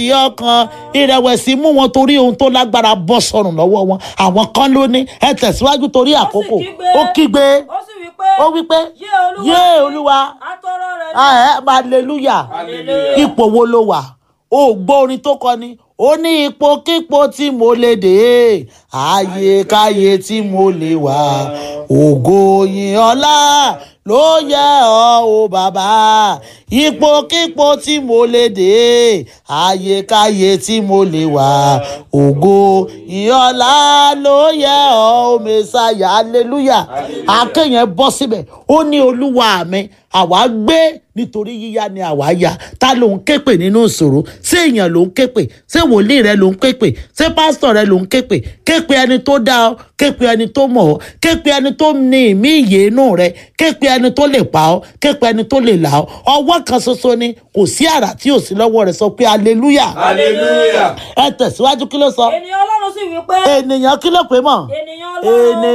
ìyá ọkàn ìrẹ̀wẹ̀sì mú wọn torí ohun tó lágbára bọ́ sọnù lọ́wọ́ wọn àwọn kan ló ní ẹ tẹ̀síwájú torí àkókò ó kígbe ó sì wí pé ó wí pé yé olúwa yé olúwa atọrọ rẹ ní ẹ hallelujah Hallelujah. ipò wo ló wà ó gbọ́ orin tó kọ ni ó ní ipòkípò tí mo lè dé àyèkáyè tí mo lè wà ògo yìn ọlá ló yẹ ọ́ o bàbá ipòkípò tí mo lè dé àyèkáyè tí mo lè wà ògo yìn ọlá ló yẹ ọ́ o mẹ́sàyà hallelujah akéyàn bọ́ síbẹ̀ ó ní olúwa mi àwa gbé nítorí yíyá ni àwa ya ta ló ń képè nínú ìṣòro ṣé èèyàn ló ń képè ṣé wòlíì rẹ ló ń képè ṣé pásítọ̀ rẹ ló ń képè képè ẹni tó dá ọ képè ẹni tó mọ̀ ọ́ képè ẹni tó ní ìmí ìyè inú rẹ képè ẹni tó lè pa ọ́ képè ẹni tó lè là ọ́ ọwọ́ kan ṣoṣo ni kò sí àrà tí ò sí lọ́wọ́ rẹ sọ pé hallelujah hallelujah. ẹ tẹ̀síwájú kí ló sọ ènìyàn ọlọ́run sì wí pé ènìyàn kí ló pé mọ̀ ènìyàn ọlọ́run ènìyàn